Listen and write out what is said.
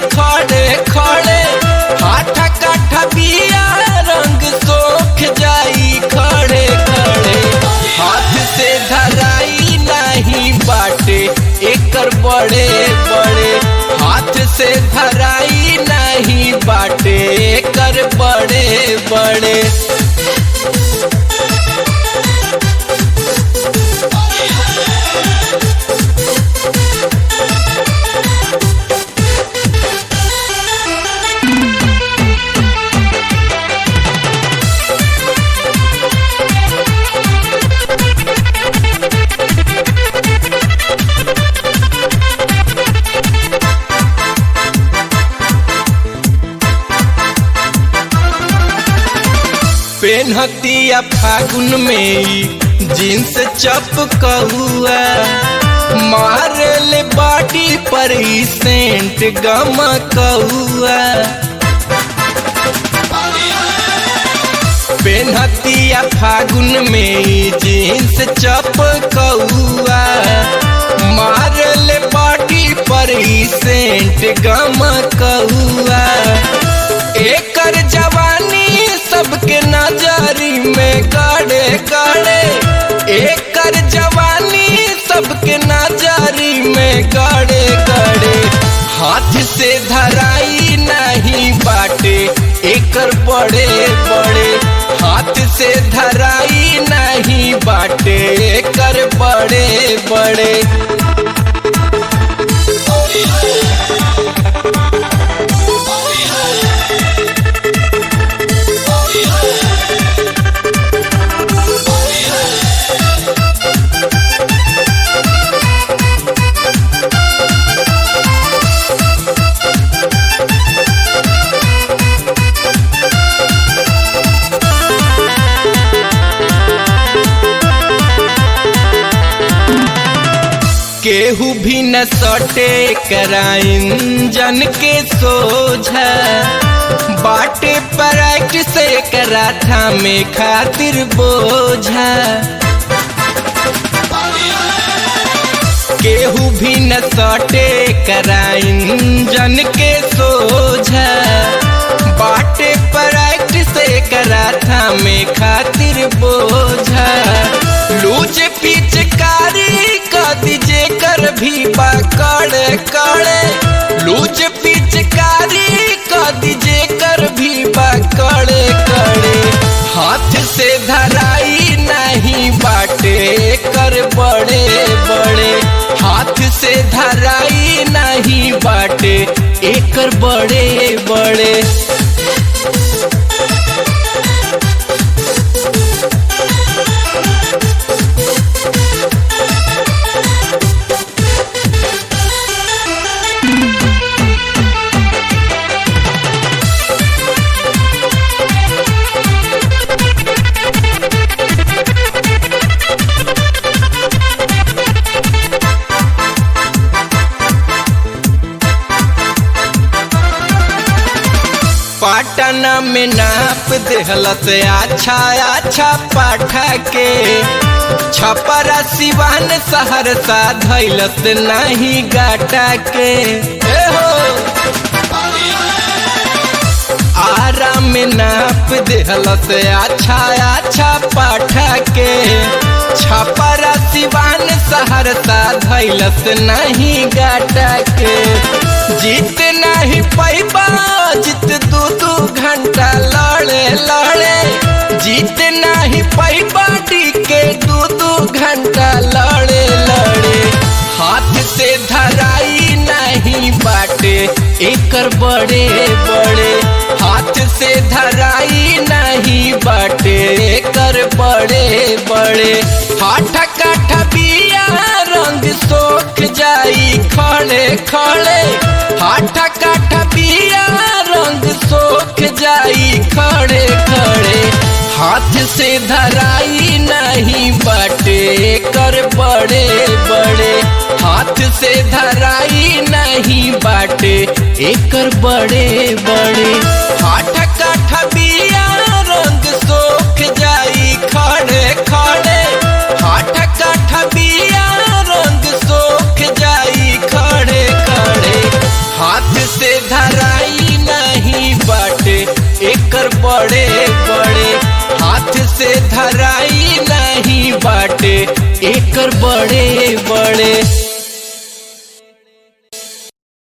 खड़े खड़े हाथ काठ बिया रंग सोख जाई खड़े खड़े हाथ से धराई नहीं बाटे एकर बड़े बड़े हाथ से धराई नहीं बाटे एकर बड़े बड़े पेनहतिया फागुन में ई जींस चपकहुआ मारले बाटी पर ई सेंट गमकहुआ पेनहतिया फागुन में ई जींस चपकहुआ मारले बाटी पर ई सेंट गमकहुआ एकर जवानी सबके नजरी में गड़े गड़े एकर जवानी सबके नजरी में गड़े गड़े हाथ से धराई नहीं बाटे एकर बड़े बड़े हाथ से धराई नहीं बाटे एकर बड़े बड़े केहू भी न सटे कराइन जन के सोझा बाटे पराइट से कराठा में खातिर बोझा केहू भी न सटे कराइन जन के सोझा बाटे पराइट से कराठा में खातिर बोझा लूज पिचकारी दीजे कर भी पकड़े कड़े लूज पिचकारी का दीजे कर भी पकड़े कड़े हाथ से धराई नहीं बाटे कर बड़े बड़े हाथ से धराई नहीं बाटे एकर बड़े बड़े पाटना में नाप देहलत अच्छा अच्छा पाठा के छपरा सिवान सहरसा धैलत नहीं गाटा के ए हो आरा में नाप देहलत अच्छा अच्छा पाठा के छपरा सिवान सहरसा धैलत नहीं गाटा के जीत नहीं पैबा जीत दू दू घंटा लड़े लड़े जीत नहीं पैबा के दू दू घंटा लड़े लड़े हाथ से धराई नहीं बाटे एकर बड़े बड़े हाथ से धराई नहीं बाटे एकर बड़े बड़े हाथ काठ बिया रंग सोख जाई खड़े खड़े हाथ काठ बिया रंग सोख जाई खड़े खड़े हाथ से धराई नहीं बाटे कर बड़े बड़े हाथ से धराई नहीं बाटे एकर बड़े बड़े हाथ काठ बिया रंग सोख जाई खड़े खड़े हाथ काठ बिया रंग सोख जाई खड़े खड़े हाथ से धर धराई नहीं बाटे एकर बड़े बड़े हाथ से धराई नहीं बाटे एकर बड़े बड़े